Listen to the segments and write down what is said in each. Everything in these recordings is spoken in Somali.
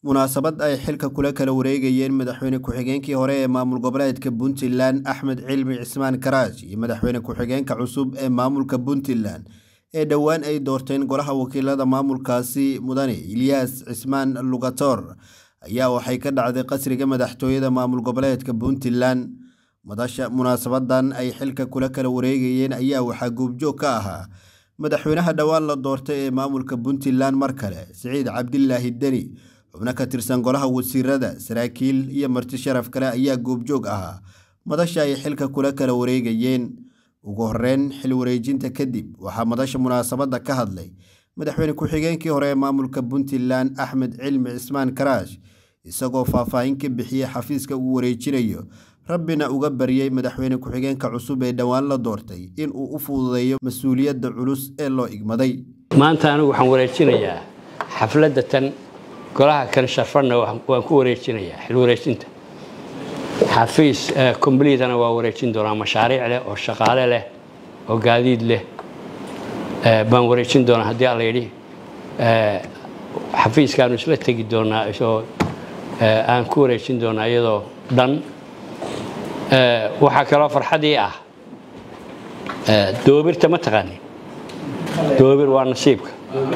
munaasabad ay xilka kula kala wareegayeen madaxweyne ku-xigeenkii hore ee maamul goboleedka puntland axmed cilmi cismaan karaash iyo madaxweyne ku-xigeenka cusub ee maamulka puntland ee dhowaan ay doorteen golaha wakiilada maamulkaasi mudane ilyaas cismaan lugator ayaa waxay ka dhacday qasriga madaxtooyada maamul goboleedka puntland madasha munaasabadan ay xilka kula kala wareegayeen ayaa waxaa goobjoog ka ahaa madaxweynaha dhowaan la doortay ee maamulka puntland mar kale siciid cabdilaahi deni xubno ka tirsan golaha wasiirada saraakiil iyo marti sharaf kale ayaa goobjoog ahaa madasha ay xilka kula kala wareegayeen ugu horeyn xil wareejinta kadib waxaa madasha munaasabadda ka hadlay madaxweyne ku-xigeenkii hore ee maamulka puntland axmed cilmi cismaan karaash isagoo faahfaahin ka bixiyey xafiiska uu wareejinayo rabbina uga baryey madaxweyne ku-xigeenka cusub ee dhowaan la doortay inuu u fududeeyo mas-uuliyadda culus ee loo igmaday maanta anigu waxaan wareejinayaa xafladda tan golaha kan sharfadna waan ku wareejinayaa xil wareejinta xafiis kombliitana waa wareejin doonaa mashaariic leh oo shaqaale leh oo gaadiid leh baan wareejin doonaa haddii alla yidhi xafiiskaanu isla tegi doonaa isoo aan ku wareejin doonaa iyadoo dhan waxaa kaloo farxadii ah doobirta ma taqaanin doobir waa nasiibka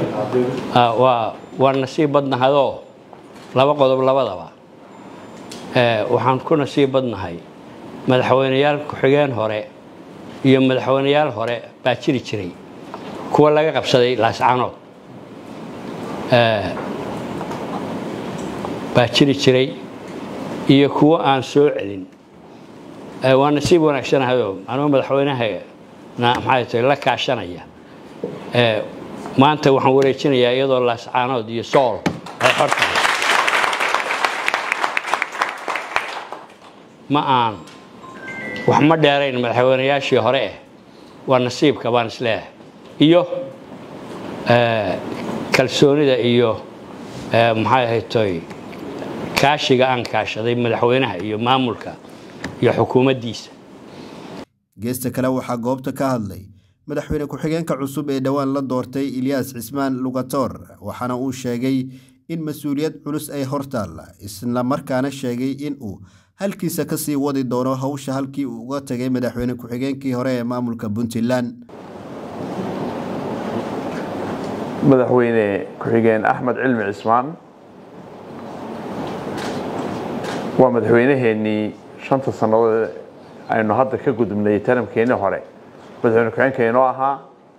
waa nasiib badnahadoo laba qodob labadaba waxaan ku nasiib badnahay madaxweyneyaal ku-xigeen hore iyo madaxweyneyaal hore baa jiri jiray kuwa laga qabsaday laascanood baa jiri jiray iyo kuwo aan soo celin waa nasiib wanaagsanahayoo anuu madaxweynahana maxay tahay la kaashanaya maanta waxaan wareejinayaa iyadoo laascaanood iyo sool ay xor tahay ma aan wax ma dheerayn madaxweynayaashii hore eh waa nasiibka baan isleeyahay iyo kalsoonida iyo maxay ahaytoy kaashiga aan kaashaday madaxweynaha iyo maamulka iyo xukuumaddiisa geesta kale waxaa goobta ka hadlay madaxweyne ku-xigeenka cusub ee dhowaan la doortay ilyaas cismaan lugator waxaana uu sheegay in mas-uuliyad culus ay hortaalla isla markaana sheegay in uu halkiisa ka sii wadi doono howsha halkii uu uga tagay madaxweyne ku-xigeenkii hore ee maamulka puntland madaxweyne ku-xigeen axmed cilmi cismaan waa madaxweynaheenii shanta sannadood aynu hadda ka gudubnay taramkeennii hore madaxweyne ku-xigeenka inoo ahaa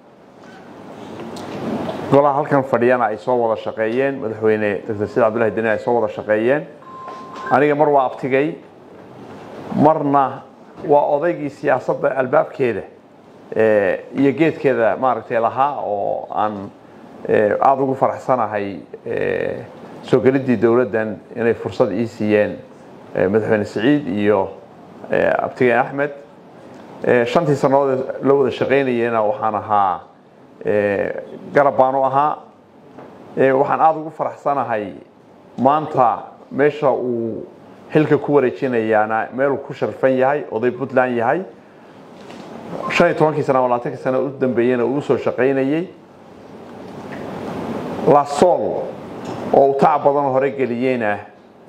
golaha halkan fadhiyana ay soo wada shaqeeyeen madaxweyne dr said cabdullahi deni ay soo wada shaqeeyeen aniga mar waa abtigay marna waa odaygii siyaasadda albaabkeeda iyo geedkeeda maaragtay lahaa oo aan aada ugu faraxsanahay soo geliddii dowladdan inay fursad ii siiyeen madaxweyne siciid iyo abtigeen axmed shantii sannadood la wada shaqaynayena waxaan ahaa garab baan u ahaa waxaan aada ugu faraxsanahay maanta meesha uu xilka ku wareejinayaana meeluu ku sharfan yahay oday puntland yahay shan iyo tobankii sana labaatankii sana u dambeeyena uu usoo shaqaynayey lasool oo uu tac badan hore geliyeyna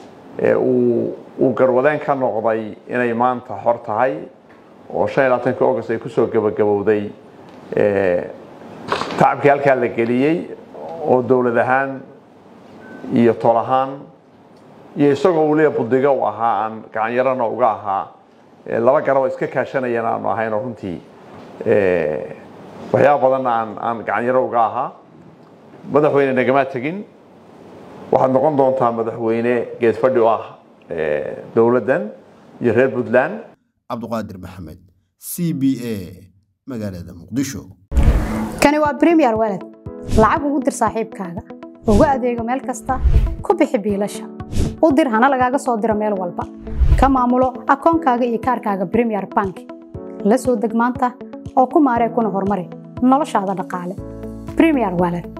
uu garwadeen ka noqday inay maanta xor tahay oo shan iyo labatankii august ay kusoo gabagabowday tacabkii halkaa la geliyey oo dowlad ahaan iyo tol ahaan iyo isagoo weliba budiga u ahaa aan gacanyarana uga ahaa laba garaboo iska kaashanayaan aanu ahaynoo runtii waxyaaba badanna aan aan gacanyaro uga ahaa madaxweyne nagamaa tegin waxaad noqon doontaa madaxweyne geedfadhi u ah dowladdan iyo reer puntland cabduqaadir maxamed c b a magaalada muqdisho kani waa bremiyer walad lacag ugu dir saaxiibkaaga ugu adeego meel kasta ku bixi biilasha u dir hana lagaaga soo diro meel walba ka maamulo akoonkaaga iyo kaarkaaga bremiyer bank la soo deg maanta oo ku maaree kuna horumari noloshaada dhaqaale bremiyer walad